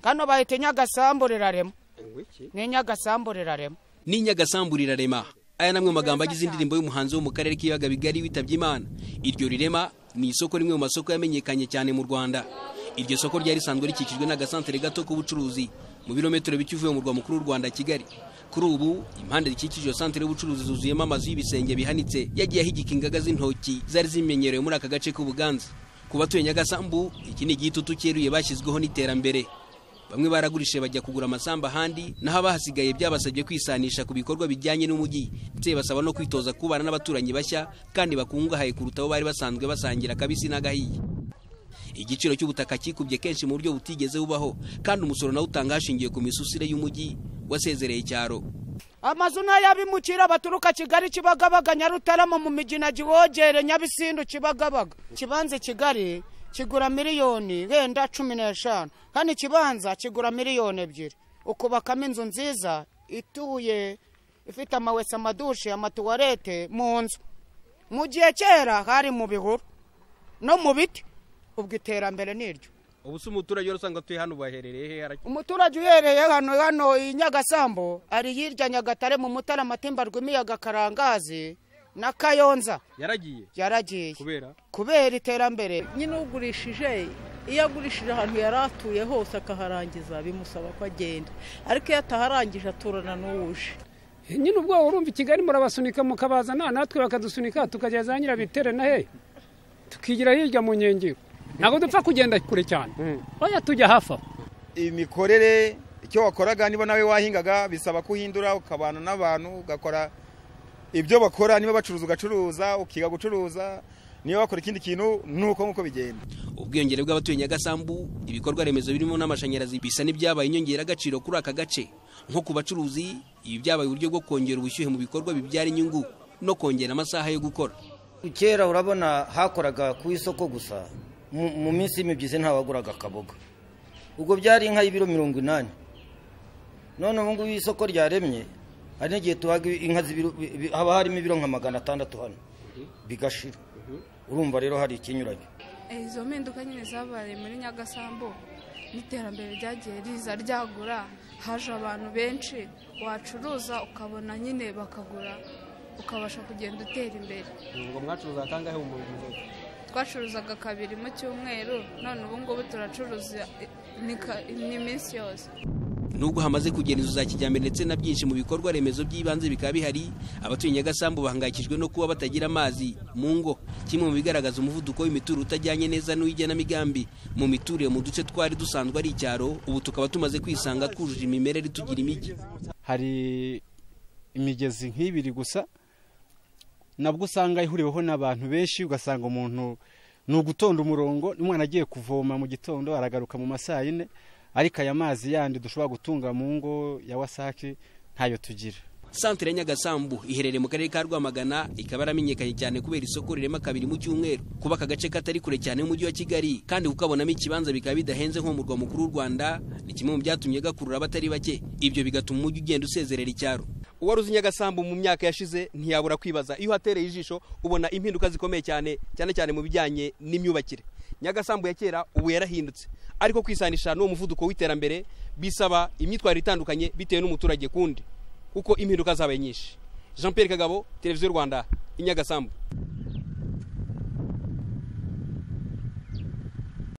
hano bahita nyagasamburirarema ni nyagasamburirarema ni nyagasamburirarema aya ni amwe mu magambo agize indirimbo y'umuhanzi wo mu karere k'ibiyaga bigari witabye imana iryo rirema ni isoko rimwe mu masoko yamenyekanye cyane mu rwanda iryo soko ryari risanzwe rikikijwe n'agasantere gato k'ubucuruzi mu birometero bike uvuye mu murwa mukuru w'u rwanda kigali kuri ubu impande zikikije iyo santere y'ubucuruzi zuzuyemo amazu y'ibisenge bihanitse yagiye ahigika ingaga z'intoki zari zimenyerewe muri aka gace k'ubuganza ku batuye nyagasambu iki ni igitutu cyeruye bashyizweho n'iterambere bamwe baragurishe bajya kugura amasamba ahandi naho abahasigaye byabasabye kwisanisha ku bikorwa bijyanye n'umujyi ndetse basaba no kwitoza kubana n'abaturanyi bashya kandi bakungahaye kuruta abo bari basanzwe basangira akabisi n'agahiye igiciro cy'ubutaka kikubye kenshi mu buryo butigeze bubaho kandi umusoro nawe utanga hashingiwe ku misusire y'umujyi wasezereye icyaro amazu n'ayabimukira baturuka kigali kibagabaga nyarutarama mu migina giwogere nyabisindu kibagabaga ikibanza kigali kigura miliyoni wenda cumi n'eshanu kandi ikibanza kigura miliyoni ebyiri ukubakamo inzu nziza ituye ifite amawese amadushe amatuwarete mu nzu mu gihe kera hari mu bihuru no mu biti ubwo iterambere ni iryo ubu se umuturage usanga atuye hano baherereye he umuturage uhereye hano hano i nyagasambu ari hirya nyagatare mu mutara matemba rw'imiyaga karangazi na kayonza yaragiye yaragiye kubera kubera iterambere nyine ugurishije iyo agurishije ahantu yari atuye hose akaharangiza bimusaba ko agenda ariko iyo ataharangije aturana n'uwuje nyine ubwo urumva i kigali murabasunika mukabazana natwe bakadusunika tukajya za nyirabitera na he tukigira hirya mu nkengero ntabwo dupfa kugenda kure cyane oya tujya hafi aho imikorere icyo wakoraga niba nawe wahingaga bisaba kuhindura ukabana n'abantu ugakora ibyo bakora niba bacuruza ugacuruza ukiga gucuruza niba bakora ikindi kintu nuko nk'uko bigenda ubwiyongere bw'abatuye nyagasambu ibikorwa remezo birimo n'amashanyarazi bisa n'ibyabaye inyongeragaciro kuri aka gace nko ku bacuruzi ibi byabaye uburyo bwo kongera ubushyuhe mu bikorwa bibyara inyungu no kongera amasaha yo gukora kera urabona hakoraga ku isoko gusa mu minsi y'imibyizi ntawaguraga akaboga ubwo byari inka y'ibiro mirongo inani none ubu ngubu isoko ryaremye hari n'igihe tuhaga inka haba harimo ibiro nka magana atandatu hano bigashira urumva rero hari ikinyuranye izo mpinduka nyine zabaye muri nyagasambu n'iterambere ryagiye riza ryagura haje abantu benshi wacuruza ukabona nyine bakagura ukabasha kugenda utera imbere ngo mwacuruza kangahe mu mujyi twacuruzaga kabiri mu cyumweru none ubu ngubu turacuruza iminsi yose nubwo hamaze kugera inzu za kijyambere ndetse na byinshi mu bikorwa remezo by'ibanze bikaba bihari abatuye nyagasambu bahangayikijwe no kuba batagira amazi mu ngo kimwe mu bigaragaza umuvuduko w'imituro utajyanye neza n'uw'igenamigambi mu miturire mu duce twari dusanzwe ari icyaro ubu tukaba tumaze kwisanga twujuje imimerere tugira imijyi hari imigezi nk'ibiri gusa nabwo usanga ihuriweho n'abantu benshi ugasanga umuntu ni ugutonda umurongo umwana agiye kuvoma mu gitondo aragaruka mu masaha yine ariko aya mazi yandi dushobora gutunga mu ngo ya wasake ntayo tugira santere ya nyagasambu iherereye mu karere ka rwamagana ikaba yaramenyekanye cyane kubera isoko rirema kabiri mu cyumweru kuba aka gace katari kure cyane y'umujyi wa kigali kandi kukabonamo ikibanza bikaba bidahenze nko mu murwa mukuru w'u rwanda ni kimwe mu byatumye gakurura abatari bake ibyo bigatuma umujyi ugenda usezerera icyaro uwari uzi nyagasambu mu myaka yashize ntiyabura kwibaza iyo uhatereye ijisho ubona impinduka zikomeye cyane cyane cyane mu bijyanye n'imyubakire nyagasambu ya kera ubu yarahindutse ariko kwisanisha n'uwo muvuduko w'iterambere bisaba imyitwarire itandukanye bitewe n'umuturage kundi kuko impinduka zabaye nyinshi jean Pierre kagabo televiziyo rwanda i nyagasambu